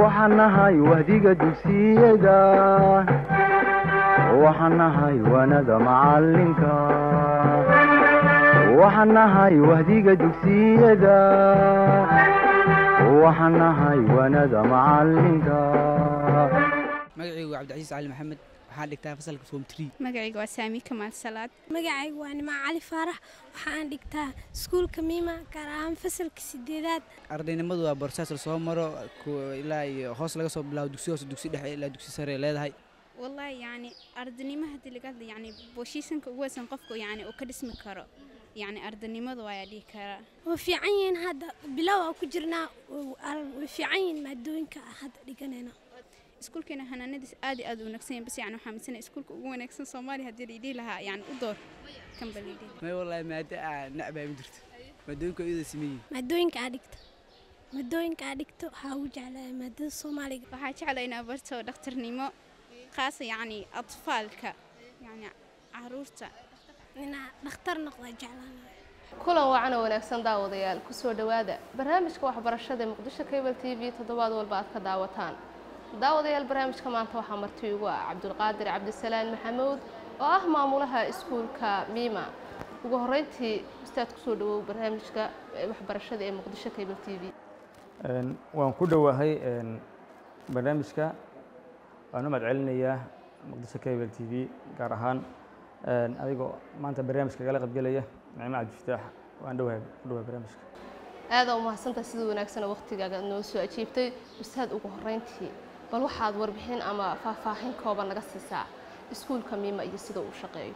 waxaan nahay wahdiga dugsiyada waxaan nahay wanada macalinka waxaan nahay wahdiga dugsiyada waxaan nahay wanada macalinka magacaygu waa cabdicasiis cali maxamed waxaan dhigtaa fasalka form tree magacayga waa saami kamaal salaad magacaygu waa nimco cali faarax waxaan dhigtaa iskuulka miima gaar ahaan fasalka sideedaad ardaynimadu waa borsaas la soo maro ilaa iyo hoos laga soo bilaabo dugsi hoose dugsi dhexe ilaa dugsi sare leedahay wallaahi yacni ardanimo haddii laga hadla yacni booshiisanka ugu weysan qofku yacni uu ka dhismi karo yacni ardanimadu waa dhihi karaa waa fiican yihiin hadda bilow aan ku jirnaa way fiican yihiin maadooyinka hadda dhiganayna iskuulkeena hanaanadiis aad iyo aad u wanaagsan yahay bas yacni waxaa misanay iskuulka ugu wanaagsan soomaaliya haddii laidhihi lahaa yacni u door kan ba laidhihi may wallaahi maado aa nacbaa ma jirto maadooyinka iyada sameeyihin maadooyinka aa dhigto maadooyinka aa dhigto waxaa ugu jeclahay maadada soomaaliga waxaa jeclaa inaa barto dhakhtarnimo khaasa yacni atfaalka yacni caruurta inaa dhakhtar noqda jeclaanayo kulan wacan oo wanaagsan daawadayaal kusoo dhowaada barnaamijka waxbarashada ee muqdisho cable t v toddobaad walba aad ka daawataan daawadayaal barnaamijka maanta waxaa marti ugu ah cabdulqaadir cabdisalaan maxamuud oo ah maamulaha iskuulka miima ugu horeyntii ustaad kusoo dhawow barnaamijka waxbarashada ee muqdisho cable t v waan ku dhowahay barnaamijka waan u mahadcelinayaa muqdisho cable t v gaar ahaan adigoo maanta barnaamijka kala qaybgelaya nicmo cabdifataax waan dhowahay ku dhowahay barnaamijka aada u mahadsantaha sida wanaagsan waqtigaaga noo soo ajiibtay ustaad ugu horeyntii bal waxaad warbixin ama faahfaahin kooban naga siisaa iskuulka miima iyo sida uu shaqeeyo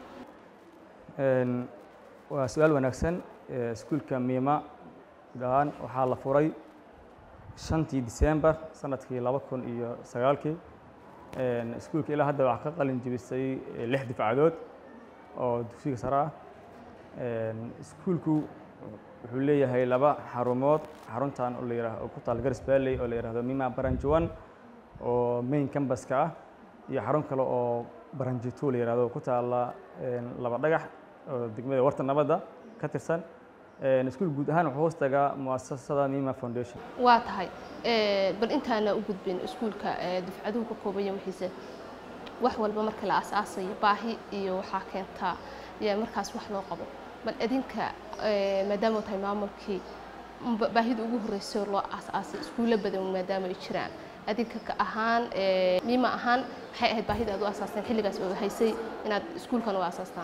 waa su-aal wanaagsan iskuulka miima guud ahaan waxaa la furay shantii disembar sanadkii laba kun iyo sagaalkii iskuulka ilaa hadda waxaa ka qalin jebisay lix difcadood oo dugsiga sare ah iskuulku wuxuu leeyahay laba xarumood xaruntan oo la yihahdo ku taal garis valley oo la yihahdo mima branch one oo main cambaska ah iyo xarun kale oo branch two la yihahdo ku taala laba dhagax oo degmada warta nabadda ka tirsan iskuul guud ahaan wuxuu hoos tagaa muasasada mima foundation waa tahay bal intaana u gudbin iskuulka dufcaduhu ka koobaya wixiise wax walba marka la aasaasayo baahi iyo waxaa keentaa yaa markaas wax loo qabo bal idinka maadaama tahay maamulkii baahida ugu horreysay loo aasaasay iskuulo badan maadaama ay jiraan adinka ka ahaan miima ahaan maxay ahayd baahida aad u aasaasteen xilligaas oo haysay inaad iskuulkan u aasaastaan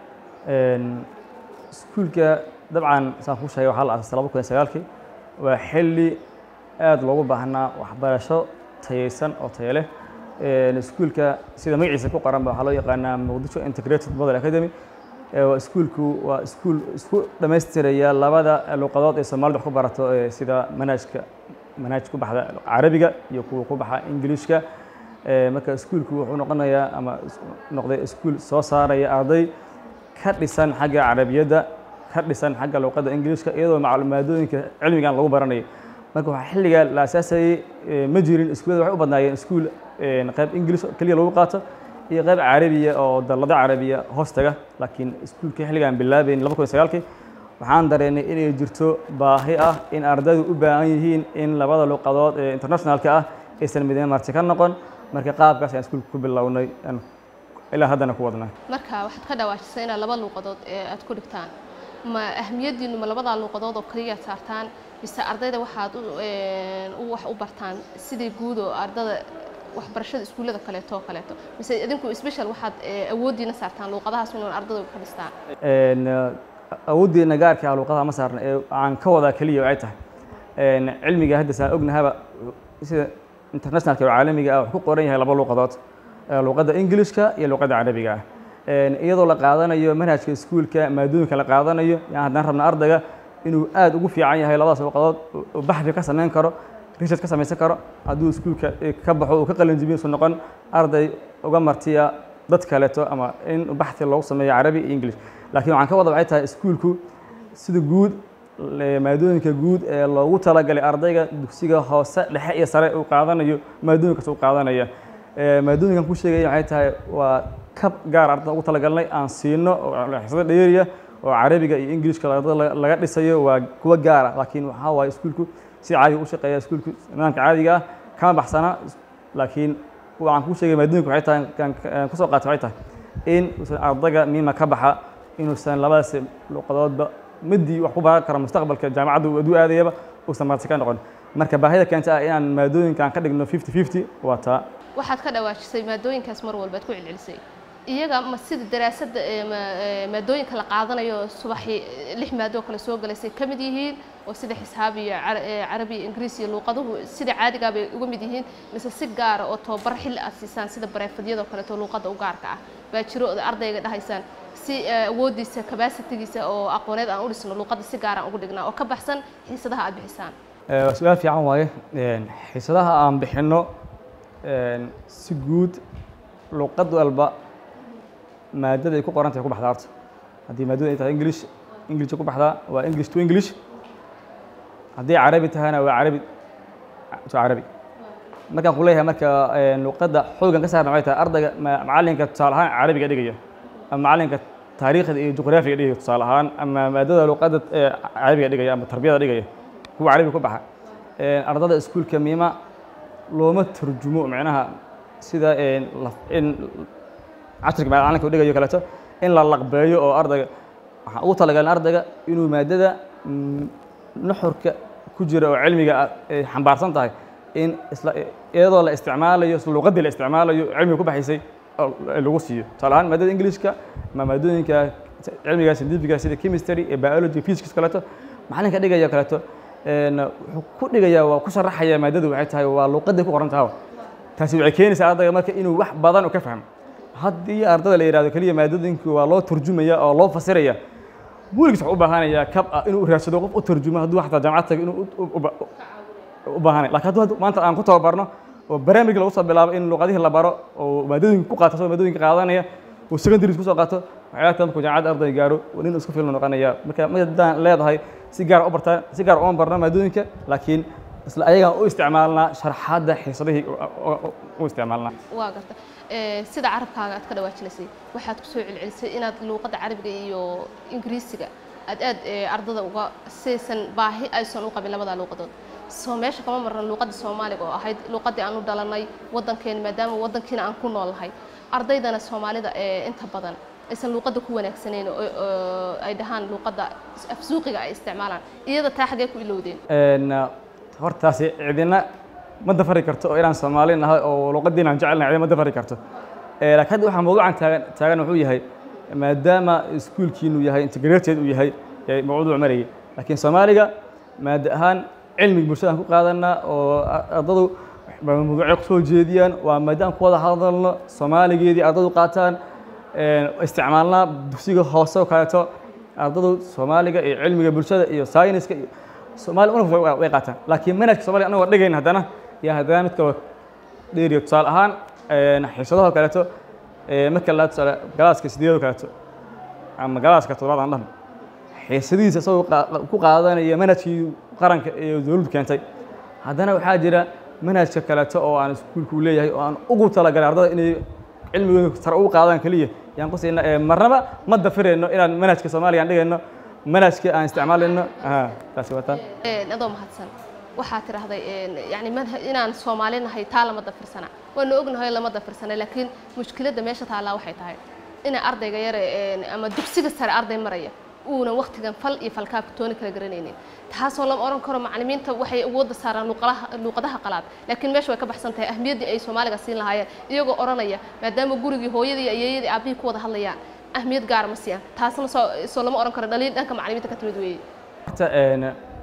iskuulka dabcan saan kuu sheegay waxaa la aasaasay laba kun iyo sagaalkii waa xilli aad loogu baahnaa waxbarasho tayeysan oo tayo leh iskuulka sida magaciisa ku qoranba waxaa loo yaqaanaa muqdisho integrated model academy iskuulku waa iskuul isku dhammaystiraya labada luqadood ee soomaalida wax ku barato sida manhajka manhaj ku baxda carabiga iyo kuwa ku baxa ingiliishka marka iskuulku wuxuu noqonayaa ama noqday iskuul soo saaraya arday ka dhisan xagga carabiyadda ka dhisan xagga luqadda ingiliishka iyadoo macluumaadooyinka cilmigan lagu baranayo marka waxaa xilligaa la asaasayey ma jirin iskuullada waxay u badnaayeen iskuul qayb ingilish keliya lagu qaato iyo qayb carabiya oo dallado carabiya hoos taga laakiin iskuulkii xilligaan bilaabayn laba kun iyo sagaalkii waxaan dareennay inay jirto baahi ah in ardaydu u baahan yihiin in labada luqadood ee internationalka ah aysan midna marti ka noqon marka qaabkaas ayaan iskuulka ku bilownay ilaa haddana ku wadnaa marka waxaad ka dhawaajisay inaad laba luuqadood ee aad ku dhigtaan ma ahmiyaddiinu ma labadaa luuqadood oo kaliya saartaan mise ardayda waxaad u wax u bartaan sidii guud oo ardada waxbarashada iskuullada kaleeto oo kaleeto mise idinku special waxaad awooddiina saartaan luuqadahaas inuun ardayda ka dhistaan awooddeena gaarka ah luuqadaha ma saarna ee aan ka wadaa keliya waxay tahay cilmiga hadda saan ognahaba sida internationalka oo caalamiga ah wuxuu ku qoran yahay laba luuqadood luuqadda ingilishka iyo luuqadda carabiga ah iyadoo la qaadanayo manhajka iskuulka maadooyinka la qaadanayo yaan haddana rabna ardayga inuu aad ugu fiican yahay labadaas luuqadood uu baxfi ka samayn karo research ka samaysan karo hadduu iskuulka ka baxo uu ka qalinjibiyo su noqon arday uga martiya dad kaleeto ama in baxthi loogu sameeyo carabi iyo english laakiin waxaan ka wada waxay tahay iskuulku sida guud maadooyinka guud ee loogu talagalay ardayga dugsiga hoose dhexe iyo sare uu qaadanayo maadooyinkaas uu qaadanaya maadooyinkan ku sheegaya waxay tahay waa kab gaar ardada ugu talagalnay aan siino xisada dheeriya oo carabiga iyo ingilishka ardada laga dhisayo waa kuwa gaara laakiin waxaa waaye iskuulku si caadiga u shaqeeya iskuulku nidaamka caadiga ah kama baxsana laakiin waxaan kuu sheegay maadooyinka waxay tahay kan kan kusoo qaatay waxay tahay in uusan ardayga miima ka baxa inuusan labadaas luqadoodba midii wax ku baran karo mustaqbalka jaamacaddu aduu aadayaba uusan marti ka noqon marka baahida keenta ah inaan maadooyinkan ka dhigno fifty fifty waa taa waxaad ka dhawaajisay maadooyinkaas mar walbaad ku celcelisay iyaga ma sida daraasadda ee ma- ee maadooyinka la qaadanayo subaxii lix maadoo kale soo galaysay ka mid yihiin oo sida xisaab iyo cara- ee carabi iyo ingiriis iyo luuqaduhu sida caadigaa bay uga mid yihiin mise si gaara oo tababar xilli aad siisaan sida bareefadiyadoo kaleeto luuqadda u gaarka ah baa jiro oo ardayga dhahaysaan si ee, awoodiisa kabasitigiisa oo aqooneed aan u dhisno luuqadda si gaaraan ugu dhignaa oo ka baxsan xiisadaha aad bixisaan Eh, waa su-aal fiican waaye Een, xiisadaha aan bixinno een, si guud luqad walba maadada ay ku qoran tahay ku baxdaa horta haddii maadada ay tahay english english ku baxdaa waa english to english haddii carabi tahayna waa carabi to carabi markaan ku leeyahay marka een, luqadda xoogan ka saarna waxay tahay ardayga ma- macallinka tusaale ahaan carabiga dhigaya ama macallinka taariikhda iyo juqraafiga dhigaya tusaale ahaan ama maadada luqadda ee carabiga dhigaya ama tarbiyada dhigaya kuwa carabiga ku baxa Een, ardada iskuulka miima looma turjumo macnaha sida een, la- in casharka macalinka u dhigayo kaleeto in la laqbeeyo oo ardayga waxaan ugu talagalin ardayga inuu maadada mm, nuxurka ku jira oo cilmiga ah ay xambaarsan tahay in isla iyadoo la isticmaalayo isla luqaddii la isticmaalayo cilmiga ku baxaysay oo lagu siiyo tusaale ahaan maadada ingiliishka ama maadooyinka cilmiga scientifiga sida chemistry iyo biology physics kaleeto macalinka dhigaya kaleeto een, wuxuu ku dhigayaa waa ku sharaxaya maadadu waxay tahay waa luqaday ku qoran tahay taasi waxay keenaysaa ardayga marka inuu wax badan u ka fahmo haddii ardayda la yidhahdo keliya maadooyinku waa loo turjumaya oo loo fasiraya weligiis wuxuu u baahanayaa kab ah inuu raadsado qof u turjumo hadduu xataa jaamacad tago inuu u- u- u ba- u baahanay laakiin hadduu hadda maanta aan ku tababarno oo barnaamij lagu soo bilaabo in luqadihii la baro oo maadooyinka ku qaato asagoo maadooyinka qaadanaya uu secondary kusoo qaato waxyaala kale markuu jaamacadda arday gaaro nin isku filan noqonaya marka madaan leedahay si gaar u bartaa si gaar uma barno maadooyinka laakiin isla ayagaan u isticmaalnaa sharxaadda xiisadihii u- u- u isticmaalnaa waa garta Ee, sida carabkaaga aad ka dhawaajilaysay waxaad kusoo celcelisay inaad luuqadda carabiga iyo ingiriisiga aad aad ee, ardada uga saysan baahi aysan u qabin labadaa luuqadood soo meesha kama marna luuqadda soomaaliga oo ahayd luuqaddii aan u dhalanay waddankeena maadaama waddankiina aan ku noolnahay ardaydana soomaalida ee inta badan aysan luuqadda ku wanaagsanayn oo oo ay dhahaan luuqadda afsuuqiga ay isticmaalaan iyada taa xagee ku ilowdeen Een, hortaasi cidina ma dafari karto oo inaan Soomaali nahay oo luqadiina aan jecelnahay cidina ma dafari karto Ee, laakiin hadda waxaa mawduucan taagan taagan wuxuu yahay maadaama iskuulkiinu yahay integrated uu yahay ee mawduuc marayay laakiin Soomaaliga maada ahaan cilmiga bulshada aan ku qaadanaa oo a- ardadu mawduucyo ku soo jeediyaan waa maadaama ku wada hadalno Soomaaligeedii ardadu qaataan een, isticmaalnaa dugsiga hoose oo kaleeto ardadu Soomaaliga iyo cilmiga bulshada iyo sayniska iyo Soomaali una way way qaataan laakiin manhajka Soomaaliga anagoo dhigayn haddana yaa haddana mid kale dheeriyo tusaale ahaan een, xiisadaha kaleeto ee, marka la tusaale galaaska sideedoo kaleeto ama galaaska toddobaad aan dhahno xiisadihiisa isagoo qaa- ku qaadanaya manhajkii qaranka ee dowladdu keentay haddana waxaa jira manhajka kaleeto oo aan iskuulku leeyahay oo aan ugu talagalay ardada inay cilmigooda sare ugu qaadaan keliya yaan ku siina ee, marnaba ma dafirayno inaan manhajka soomaaliga aan dhigayno manhajka aan isticmaalayno aha taasi waa taa Een, adoo mahadsan waxaa tidhaahday een, yacni manha- inaan soomaali nahay taa lama dafirsana waanu ognahay lama dafirsana laakiin mushkiladda meesha taallaa waxay tahay ina ardayga yare een, ama dugsiga sare arday maraya uunan waqtigan fal iyo falkaabka tooni kala garanaynin taasoo lama oran karo macallimiinta waxay awoodda saaraan luuqadaha luuqadaha qalaad laakiin meesha way ka baxsan tahay ahmiyaddii ay soomaaliga siin lahaayeen iyagoo oranaya maadaama gurigii hooyadii iyo ayeeyadii aabihii ku wada hadlayaan ahmiyad gaara ma siiyaan taasna soo soo lama oran karo dhaliil dhanka macallimiinta ka timid weeye horta een,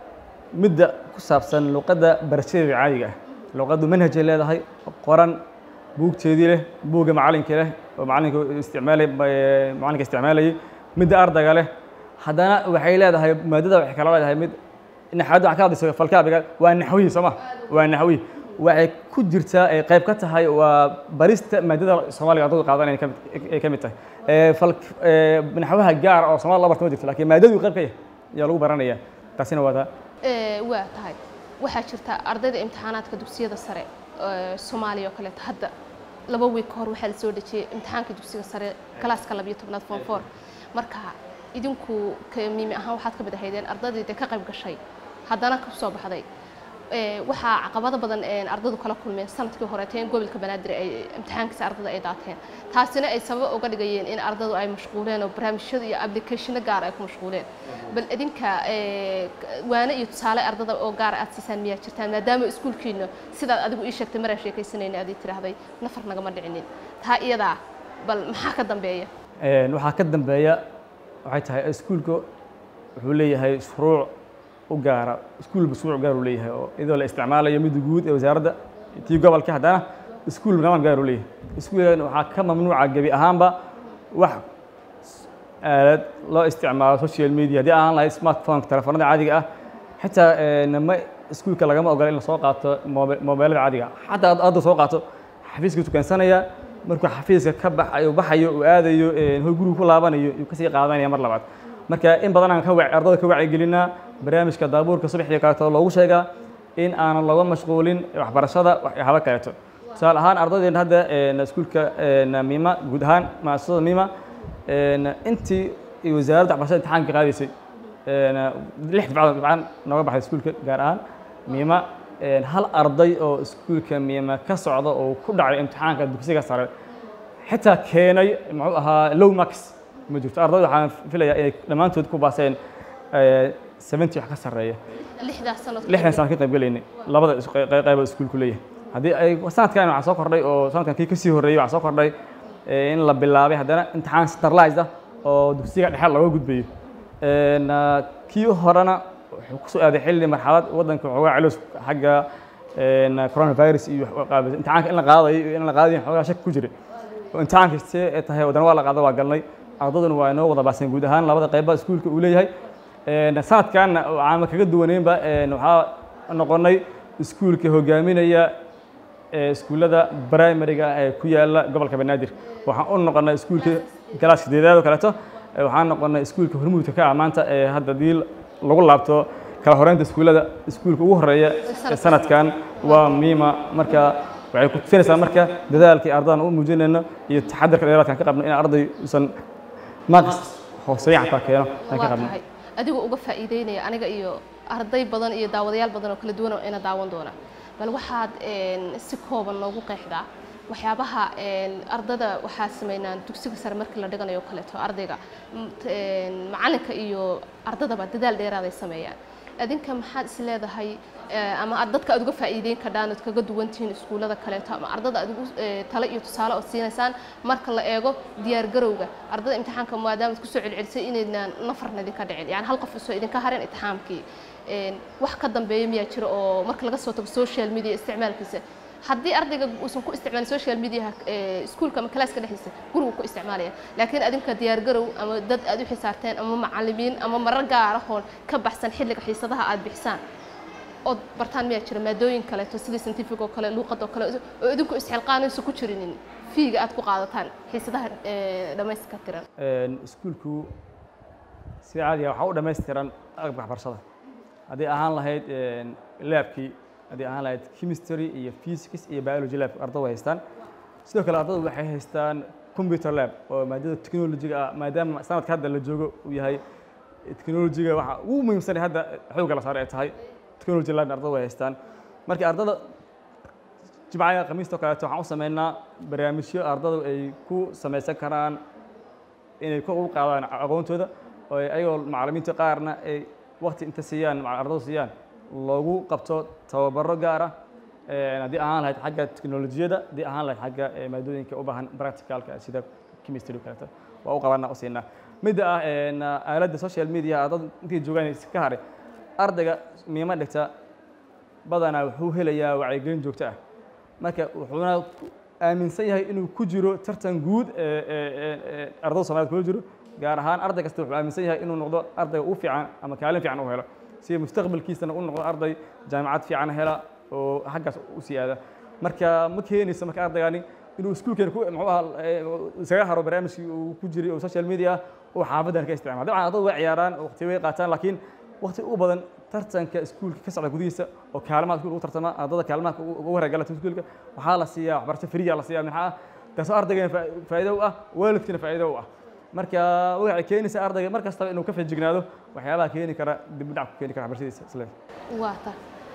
midda ku saabsan luqadda barashadeeda caadiga ah luqaddu manhajay leedahay qoran buugteedii leh buugga macalinka leh oo macalinka isticmaalay ee, macalinka isticmaalayay midda ardayga leh haddana waxay leedahay maadada waxay kala leedahay mid naxwada waxaa ka hadlayso falkaabiga waa naxwiyi soo ma waa naxwiyi waxay ku jirtaa ay qayb ka tahay waa barista maadada soomaaliga ardaydu qaadanaya ka mid- ay ka mid tahay Ee, fal ee, naxwaha gaar oo soomaali la barto ma jirto laakiin maadadu qayb ka yahay ayaa lagu baranaya taasina waa taa Ee, waa tahay waxaa jirta ardayda imtixaanaadka dugsiyada sare ee, soomaaliya oo kaleeto hadda laba wiig ka hor waxaa la soo dejiyey imtixaanka dugsiga sare kalaaska labiyo tobnaad form four marka idinku ka miimi ahaan waxaad ka mid ahaydeen ardaydii dee ka qayb gashay haddana ka soo baxday ee, waxaa caqabado badan een ardadu kala kulmeen sanadkii horeeta in gobolka banaadir ay imtixaankiisa ardada ay daateen taasina ay sabab uga dhigayeen in ardadu ay mashquuleen oo barnaamijyada iyo applicationo gaar ay ku mashquuleen bal idinka ee, waane iyo tusaale ardada oo gaar aad siisaan miyaa jirtaan maadaama iskuulkiina sidaad adigu ii sheegtay maraan sheekaysanayna aad ii tiraahday nafar nagama dhicinin taa iyadaa bal maxaa ka dambeeya Een, waxaa ka dambeeya waxay tahay iskuulka wuxuu leeyahay shuruuc u gaara iskuulba shuruuc gaar uu leeyahay oo iyadoo la isticmaalayo midda guud ee wasaaradda tii gobolka haddana iskuul nidaam gaar uu leeyahay iskuulkan waxaa ka mamnuuca gebi ahaanba wax aalad loo isticmaalo social media haddii aan lahayd smartphone telefoonada caadiga ah xitaa een, ma iskuulka lagama ogola in lasoo qaato moobe- moobeelada caadiga ah xataa aad hadda soo qaato xafiiska tukansanaya markuu xafiiska ka baxayo baxayo uu aadayo een, hoy gurigu ku laabanayo yuu kasii qaadanaya mar labaad marka in badan aan ka wac ardada ka wacyigelinaa barnaamijka daabuurka subaxdii kaleeto loogu sheegaa in aanan looga mashquulin waxbarashada waxyaabo kaleeto tusaale ahaan ardaydeena hadda een, iskuulka een, mima guud ahaan maasasada mima een, intii ay wasaaradda waxbarashada imtixaanka qaadaysay een, lix dibcadood dibcaan nooga baxday iskuulka gaar ahaan mima een, hal arday oo iskuulka mima ka socda oo ku dhacay imtixaanka dugsiga sare xitaa keenay muxuu ahaa low max ma jirto ardayda waxaan filayaa inay dhammaantood ku baaseen seventy wax ka sarreeya lixdaas sanad lixdan sano ka qayb gelaynay labada is- qey- qey- qayba iskuulku leeyahay haddii ay sanadkan waxaa soo kordhay oo sanadkan kii kasii horreeyey waxaa soo kordhay eh, in la bilaabay haddana imtixaan centralized ah oo dugsiga dhexe looga gudbayo Een, ah, kii horena wuxuu kusoo aaday xilli marxalad waddanka waxoogaa culus xagga een, coronavirus iyo wax u qaabilsan imtixaanka in la qaadayo iyo in la qaadayo waxoogaa shaki ku jiray oo imtixaanka see ay tahay wadana waa la qaada waa galnay ardaduna waa inoo wada baaseen guud ahaan labada qayba iskuulka uu leeyahay Een, sanadkan waxaan kaga duwaneynba een, waxaa noqonay iskuulka hogaaminaya ee iskuullada primariga ee ku yaala gobolka banaadir waxaan u noqonay iskuulka galaas sideedaad oo kaleeto ee waxaan noqonay iskuulka hormuudka ka ah maanta ee hadda haddii lagu laabto kala horeynta iskuullada iskuulka ugu horeeya ee sanadkan waa miima marka waxay ku tusinaysaa marka dadaalkii ardadan u muujinayno iyo taxadarka dheeraadkan ka qabno in arday usan maqs hooseeya xataa keeno aan ka waa qabno tahay adigoo uga faa'iideynaya aniga iyo arday badan iyo daawadayaal badan oo kala duwan oo ina daawan doona bal waxaad een, si kooban noogu qeexdaa waxyaabaha een, ardada waxaa sameynaan dugsiga sare markii la dhiganayo oo kaleeto ardayga m- t- een, macalinka iyo ardadaba dadaal dheeraaday sameeyaan adinka maxaad is leedahay eh, ama aad dadka aad uga faa'iideyn kardhaan ood kaga duwan tihiin iskuullada kaleeto ama ardada aad ugu eh, talo iyo tusaale ood siinaysaan marka la eego diyaar garowga ardada imtixaanka maadaama kusoo celcelisay inaydnaan nafarna idinka dhicin yani hal qof isoo idinka harin imtixaankii Een, wax ka dambeeya miyaa jira oo marka laga soo tago social media isticmaalkiisa haddii ardayga uusan ku isticmaalin social media iskuulka ama kalaaska dhexdiisa gurigu ku isticmaalaya laakiin adinka diyaar garow ama dad aad u xisaarteen ama macallimiin ama marar gaar ahoon ka baxsan xilliga xiisadaha aad bixisaan ood bartaan miyaa jira maadooyin kaleeto sidii scientific oo kale luuqad oo kale oo idinku isxilqaanayso ku jirinin fiiga aad ku qaadataan xiisadaha eh, dhammayska tiran Een, iskuulku si caadiga waxaa u dhammaystiran agabka waxbarashada haddii ahaan lahayd een, laabkii haddii ahaan lahayd chemistry iyo physics iyo biology lab ardadu way haystaan sidoo kale ardadu waxay haystaan computer lab oo maadada technology-ga ah maadaama sanadka hadda la joogo uu yahay technology-ga waxa ugu muhiimsan ee hadda xoogga la saaray ay tahay technology lab ardadu way haystaan marka ardada jimcaha khamiista oo kaleeto waxaan u sameynaa barnaamijyo ardadu ay ku samaysan karaan inay kor ugu qaadaan aqoontooda oo ay ayagoo macallimiinta qaarna ay waqti inta siiyaan maca- ardadu siiyaan loogu qabto tababaro gaar ah Een, haddii ahaan lahayd xagga teknolojiyadda haddii ahaan lahayd xagga eh, maadooyinka u baahan practicalka sida chemistry oo kaleeto waa u qabanaa u siinaa midda ah een, aaladda social media ardadu intay joogaan ka haray ardayga miima dhigta badanaa wuxuu helayaa wacyigelin joogto ah marka wuxuuna ku- aaminsan yahay inuu ku jiro tartan guud ee ee- ee- ee ardayda Soomaaliyeed kula jiro gaar ahaan arday kasta wuxuu aaminsan yahay inuu noqdo ardayga ugu fiican ama kaalin fiican u helo si mustaqbalkiisana u noqdo arday jaamacad fiican hela oo xaggaas u sii aada marka ma keenayso marka ardaygani inuu iskuulkeena ku muxuu ahaa ee, isaga haro barnaamijkii uu ku jiray oo social media ah oo xaafadan ka isticmaala dabcan ardaydu way ciyaaraan oo waqti way qaataan laakiin waqti u badan tartanka iskuulka ka socda gudihiisa oo kaalmaha iskuulka ugu tartama ardada kaalmaha ugu ugu horreeya galata iskuulka waxaa la siiyaa waxbarasho friya la siiyaa maxaa ah taasoo ardaygeena faa- faa'iido u ah waalidkiina faa'iido u ah marka waxay keenaysaa ardayga mar kastaba inuu ka feejignaado waxyaabaha keeni kara dib u dhac ku keeni kara waxbarashadiisa isle waa ta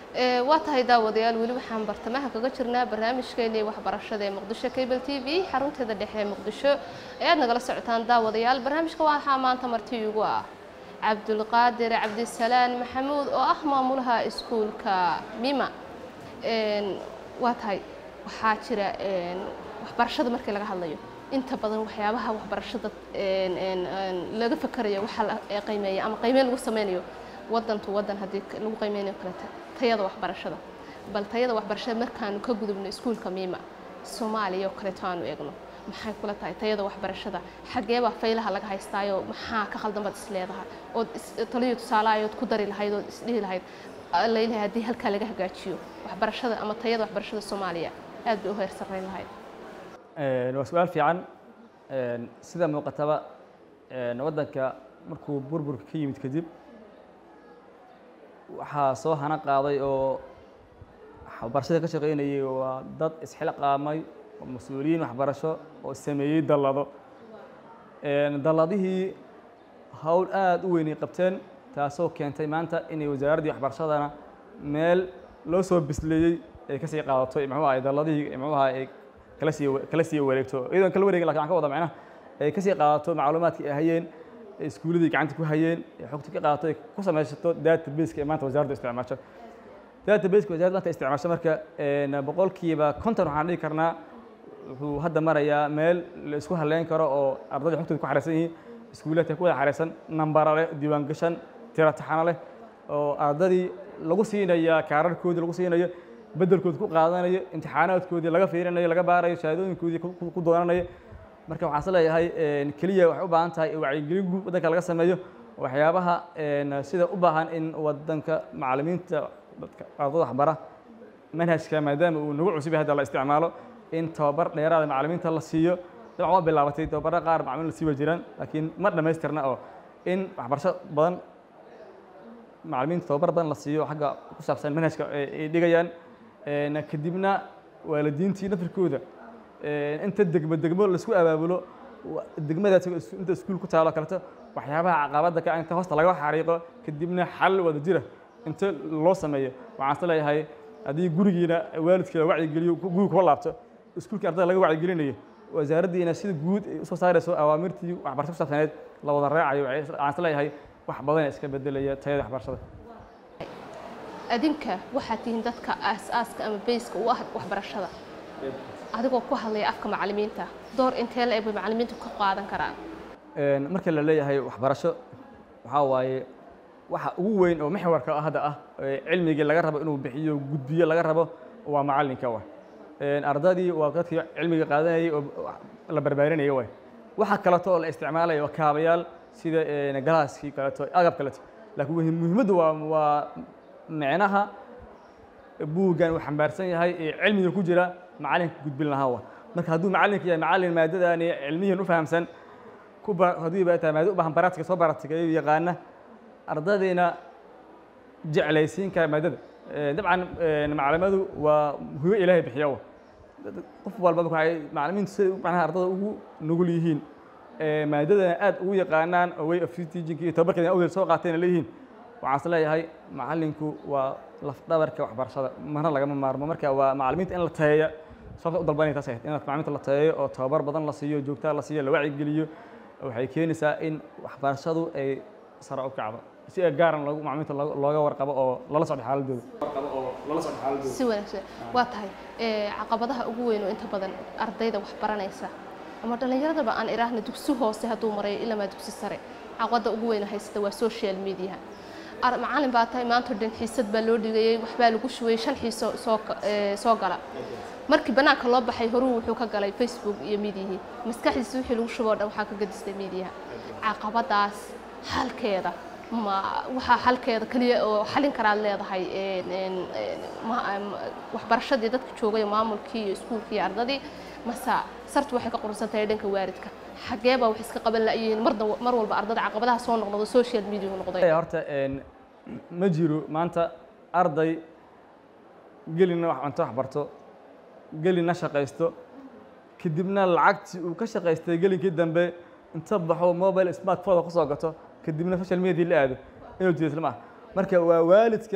Ee, waa tahay daawadayaal weli waxaan bartamaha kaga jirnaa barnaamijkeennii waxbarashada ee muqdisho cable t v xarunteeda dhexe ee muqdisho ee aad nagala socotaan daawadayaal barnaamijka waxaa maanta marti igu ah cabdulqaadir cabdisalaan maxamuud oo ah maamulaha iskuulka mima Een, waa tahay waxaa jira een, waxbarashada markii laga hadlayo inta badan waxyaabaha waxbarashada een, een, een, laga fakarayo waxaa la ee qiimeeya ama qiimeyn lagu sameynayo wadan to wadan haddii k- lagu qiimeynayo kaleta tayada waxbarashada bal tayada waxbarashada markaanu ka gudubno iskuulka miima soomaaliya oo kaleeto aanu eegno maxay kula tahay tayada waxbarashada xageebaa faylaha laga haystaayo maxaa ka khaldan baad is leedahay ood is- taliyo tusaalahayood ku dari lahayd ood isdhihi lahayd laylahay haddii halkaa laga hagaajiyo waxbarashada ama tayada waxbarashada soomaaliya aad bay u heer sarreyn lahayd Een, waa su-aal fiican Een, sida muuqataba een, waddanka markuu burburka ka yimid kadib waxaa soo hana qaaday oo waxbarashada ka shaqaynayay waa dad isxilqaamay oo mas-uuliyiin waxbarasho oo sameeyey dallado Een, dalladihii hawl aad u weynay qabteen taasoo keentay maanta inay wasaaraddii waxbarashadana meel loo soo bisleeyey ay ka sii qaadato muxuu ahay dalladihii muxuu ahay ay kala sii kala sii wareegto iyadoon kala wareegin lakin waxaan ka wada macnaha ay ka sii qaadato macluumaadkii ay hayeen ee iskuulladii gacanta ku hayeen ee xogta ka qaadato ay ku samaysato database-ka ee maanta wasaaraddu isticmaasho database-ka wasaaraddu maanta isticmaasho marka een, boqolkiiba konton waxaan dhihi karnaa wuxuu hadda marayaa meel la isku halleyn karo oo ardayda xogtooda ku xareysan yihiin iskuulaadka ku wada xareysan nambara leh diiwaan gashan tiro taxano leh oo ardadii lagu siinaya kaararkoodii lagu siinayo beddelkoodi ku qaadanayo imtixaanaadkoodii laga fiirinayo laga baarayo shahaadooyinkoodii ku- ku- ku doonanayo marka waxaan is leeyahay een, keliya waxay u baahan tahay wacyigelin guud waddanka laga sameeyo waxyaabaha een, sida u baahan in waddanka macallimiinta dadka ardada waxbara manhajka maadaama uu nagu cusub yahay hadda la isticmaalo in tababar dheeraada macallimiinta la siiyo dabcan waa bilaabatay tababarra qaar macallimiin la sii wa jiraan laakiin ma dhammaystirna oo in waxbarasho badan macallimiinta tababar badan la siiyo xagga ku saabsan manhajka ay ay dhigayaan Een, kadibna waalidiintii nafirkooda een, inta degmo degmo laisku abaabulo wa- degmadaas is- inta iskuul ku taalo kaleto waxyaabaha caqabadda ka ah inta hoosta laga xariiqo kadibna xal wada jira inta loo sameeyo waxaan is leeyahay haddii gurigiina waalidka la wacyigeliyo ku- guriga kula laabto iskuulkii ardada laga wacyigelinayo wasaaraddiina sida guud ay usoo saarayso awaamirtii waxbarasho ku saabsaneed la wada raacayo waxay- waxaan is leeyahay wax badan iska bedelaya tayada waxbarashada adinka waxaad tihiin dadka aas-aaska ama bayska u ah waxbarashada adigoo ku hadlaya afka macallimiinta door intee la eg bay macallimiintu ka qaadan karaan Een, marka la leeyahay waxbarasho waxaa waaye waxa ugu weyn oo maxwarka ah hadda ah ee cilmigii laga rabo inuu bixiyo gudbiyo laga rabo waa macallinka wa Een, ardadii waa dadkii cilmiga qaadanayay oo la barbaarinaya waay waxa kaleto oo la isticmaalayo waa kaabayaal sida een, galaaskii kaleto agab kaleto laakiin muhi- muhiimaddu waa waa micnaha buuggan uu xambaarsan yahay ee cilmiga ku jira macallinka gudbin lahaa wa marka hadduu macallinka yahay macallin maadadaani cilmiyan u fahamsan ku ba haddii ba tahay maado u baahan baraadka soo baratigayo yaqaana ardadayna jeclaysiin kara maadada Ee, dabcan ee, macallimadu waa hubo ilaahay bixiya wa Dad- qof walba waxay macallimiintu siday macnaha ardada ugu nugul yihiin ee, maadadana aad ugu yaqaanaan oo way of teaching iyo tababarkeeda awgeed soo qaateen ay leeyihiin waxaan is leeyahay macallinku waa lafdhabarka waxbarashada marna lagama maarmo marka waa macallimiinta in la tayeeya sababta u dalbanaya taas ahayd in macallimiinta la tayeeyo oo tababar badan la siiyo joogtaa la siiyo la wacyigeliyo waxay keenaysaa in waxbarashadu ay sare u kacdo si gaaran loogu macallimiinta looga looga warqabo oo lala socdo xaaladooda si wanaagsan waa tahay ee, caqabadaha ugu weyn oo inta badan ardayda wax baranaysa ama dhallinyaradaba aan iraahna dugsi hoose hadduu marayo ilamaa dugsi sare caqabada ugu weyn oo haysata waa social media Ar- macallin baa tahay maanta dhan xiisad baa loo dhigayay waxbaa lagu shubayay shan xiiso soo ka- ee, soo gala markii banaanka loo baxay horuu wuxuu ka galay facebook iyo midiyihii maskaxdiisa wixii lagu shuboo dhan waxaa ka gadistay midiyaha caqabadaas halkeeda ma waxaa halkeeda keliya oo xalin karaad leedahay een, een, een, ma- am- waxbarashadii dadka joogay maamulkii iyo iskuulkii iyo ardadii mase sartu waxay ka qurunsan tahay dhanka waalidka xagee baa wax iska qaban la'yihiin marna mar walba ardada caqabadaha soo noqnoqdo social media noqday Ee, horta een, ma jiro maanta arday gelina wax cunto wax barto gelina shaqaysto kadibna lacagtii uu ka shaqaystay gelinkii dambe inta baxo mobile smartphone kusoo gato kadibna social media la aado inuu jido isla maaha marka waa waalidka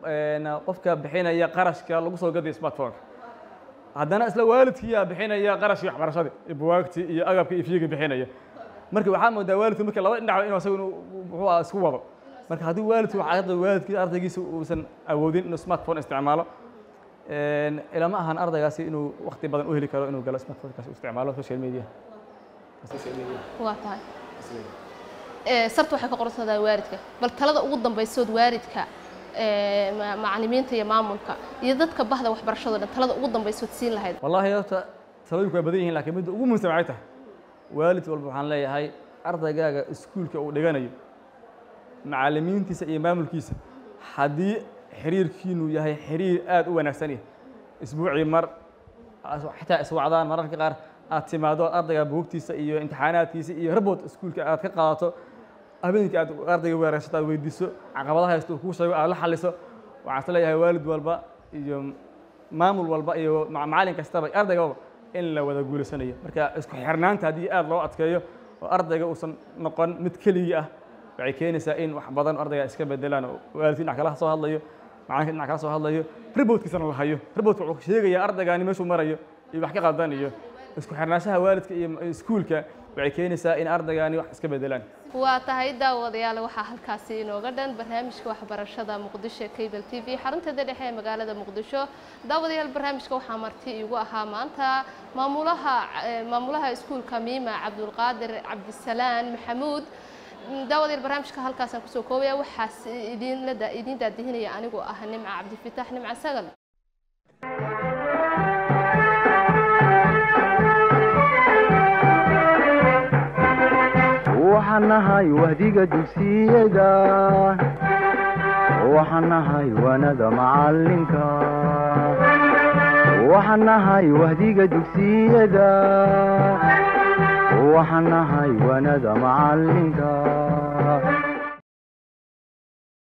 een, qofka bixinaya qarashka lagu soo gadayo smartphone haddana isla waalidkiyaa bixinaya qarashkii waxbarashadii iyo buwaagtii iyo agabka iyo fiiga bixinaya marka waxaa moodaa waalidku marka laba dhinac inuu asagu inuu muxuu ahaa isku wado marka haddii waalidku waxaa waalidkii ardaygiisa uusan awoodin inuu smartphone isticmaalo een, ilama ahan ardaygaasi inuu waqti badan u heli karo inuu galo smartphonekaasi u isticmaalo social media social media waa tahay Ee, sarta waxay ka qorantahay waalidka bal talada ugu dambaysood waalidka ee, ma- macallimiinta iyo maamulka iyo dadka bahda waxbarashada dhan talada ugu dambaysood siin lahayd wallaahi horta talooyinku waa badan yihiin laakiin midda ugu muhiimsan waxay tahay waalid walba waxaan leeyahay ardaygaaga iskuulka uu dhiganayo macallimiintiisa iyo maamulkiisa haddii xiriirkiinu yahay xiriir aad u wanaagsan yahay isbuucii mar as- xitaa iswacdaan mararka qaar aad timaado ardayga buugtiisa iyo imtixaanaadkiisa iyo rabot iskuulka aad ka qaadato habeenkii aad ardayga weerarsato aad weydiiso caqabadaha haysto uu kuu sheego aad la xaliso waxaan is leeyahay waalid walba iyo maamul walba iyo ma- macallin kastaba ardaygaba in la wada guulaysanayo marka isku xirnaanta haddii aad loo adkeeyo oo ardayga uusan noqon mid keligii ah waxay keenaysaa in wax badan ardayga iska bedelaan oo waalidkii dhinac kala soo hadlayo macalinka dhinac kala soo hadlayo ribotkiisana la hayo ribotka wuxuu sheegayaa ardaygaani meeshuu marayo iyo wax ka qaldan iyo isku xirnaanshaha waalidka iyo iskuulka waxay keenaysaa in ardaygaani wax iska bedelaan waa tahay daawadayaal waxaa halkaasi inooga dhan barnaamijka waxbarashada muqdisho cable t v xarunteeda dhexe ee magaalada muqdisho daawadayaal barnaamijka waxaa marti iigu ahaa maanta maamulaha eh, maamulaha iskuulka miima cabdulqaadir cabdisalaan maxamuud Mm, daawadayaal barnaamijka halkaasaan kusoo koobaya waxaas idinla da- idin daadihinaya anigoo ah nimca cabdifitaax nimca sagal waxaan nahay wahdiga dugsiyada waxaan nahay wanada macalinka waxaan nahay wahdiga dugsiyada waxaan nahay wanada macalinka